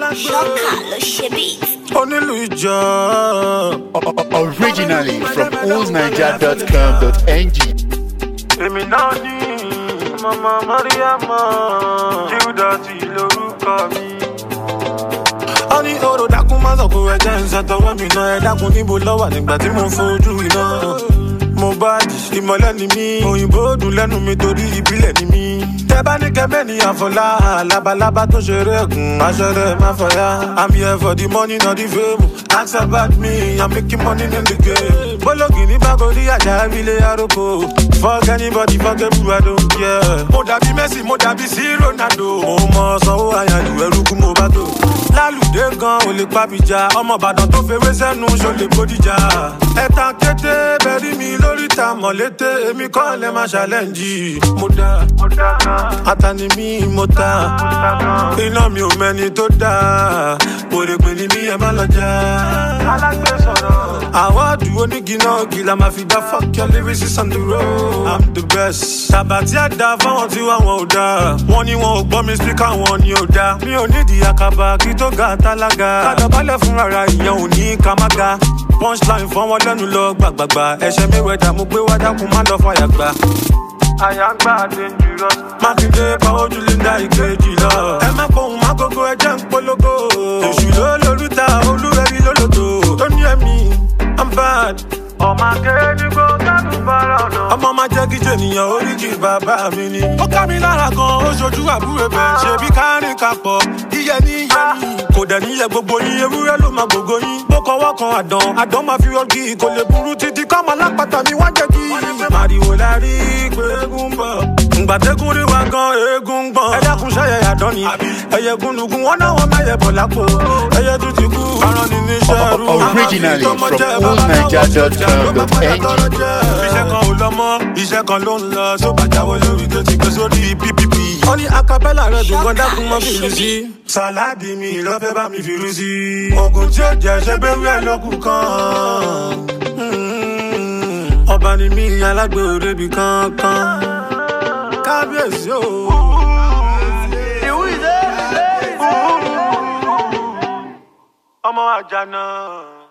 ṣọ́kà ló ṣe beat. onílù ìjọ. Originally from oldniger.com.ng. èmi náà ní mama mariama judasi lórúkọ mi. ó ní oró dákun má sọ pé ẹjẹ ń ṣàtọwọ́ mi náà ẹ dákun níbo lọ́wọ́ nígbà tí mo fojú iná. mo bá di ìmọ̀lẹ́ ni mí òyìnbó dùn lẹ́nu mi torí ìbílẹ̀ ni mí. tẹ bá ní kẹ́mẹ́ ní àfọlá labalábá tó ṣeré ẹ̀gùn aṣọ́rẹ́ má fọyá. i'm here for the money not the fame ask about me i'm making money in the game. bólógì ní bákòrí àjà ilé aróko fuck anybody fuck everyone i don't care. mo dàbí messi mo dàbí sí ronaldo. mo mọ sanwó àyànjú ẹrú kú mo bá tó. lálùdé gan ò lè pàbíjà ọmọ ìbàdàn tó fewé sẹ́nu ṣó lè bódìjà. ẹ̀tàn kété bẹ̀rí mi lórí ta mọ̀lété èmi kọ́ lẹ́ máa ṣàlẹ́ǹjì. mo dá atani mi mo ta iná mi ò mẹ́ni tó dá òrèpè ni mi ẹ má lọ já. àwọ̀dù onígi náà gíga máa fi dá fuck your lyrics on the road. i'm the best. tàbátí àdá fáwọn tí wà wọn ò dá wọn ni wọn ò gbọ́ mi speaker wọn ni ò dá. mi ò nídìí àkàbà kí tó ga tálága. kádàbálẹ̀ fún rárá ìyẹn ò ní ká má ga. punchline fọ́n wọn lẹ́nu lọ gbàgbàgbà ẹ̀ṣẹ̀ mi wẹ̀dà mo gbé wá dákun má lọ fàyà gbà àyàgbà dangerous. mákindé pàwọ́ ojú linda ìkejì lọ. ẹ má pohùn má gógó ẹjẹ́ ń polówó. èṣù ló lórúta olúwẹ̀rí lólòdò. tó ní ẹ̀mí i'm bad. ọmọ akéde kó kánú bára ọ̀nà. ọmọ máa jẹ́ kí jènìyàn oríkì bàbá mi ni. ó ká mi lára gan ó ṣojú àbúrò bẹ̀ ṣe bí kárìn kapọ̀ iye ní iye ní. kò dẹ̀ níyẹ gbogbo yín ewúrẹ́ ló máa gbogbo yín. bó kọwọ́ kan àdán àdán máa fi ọgì kò lè burú títí kọ́mọ lápáta mi wá jẹ́ kí. màrìwò la rí pé eégún ń bọ̀. ǹgbàdégún rí wa gan eégún ń gbọ̀n. ẹ dákun ṣẹ́yẹ àdán ni. ẹyẹ gúnlùgún wọn náà wọn mẹ́yẹ bọ̀ lápò. ẹyẹ tún ti kú. aràn ni níṣẹ́ rú. Originally from oldniger.com.ng. iṣẹ́ kan ò lọ mọ́ iṣẹ́ kan ló ń lọ tó bàjáwọ́ lórí tó ti gbé sórí ppp. ó ní acapella rẹ̀ dùn gan dákun mọ́ fìlú sí. sàláàdì mi lọ́fẹ́ bá mi fìlú sí. oògùn tí ó jẹ́ ṣe bẹ́ẹ̀ wíwẹ̀ lókun kan. Mm, ọba ni mí alágbè òrebi kankan. kábíyèsí o. ọmọ àjànà.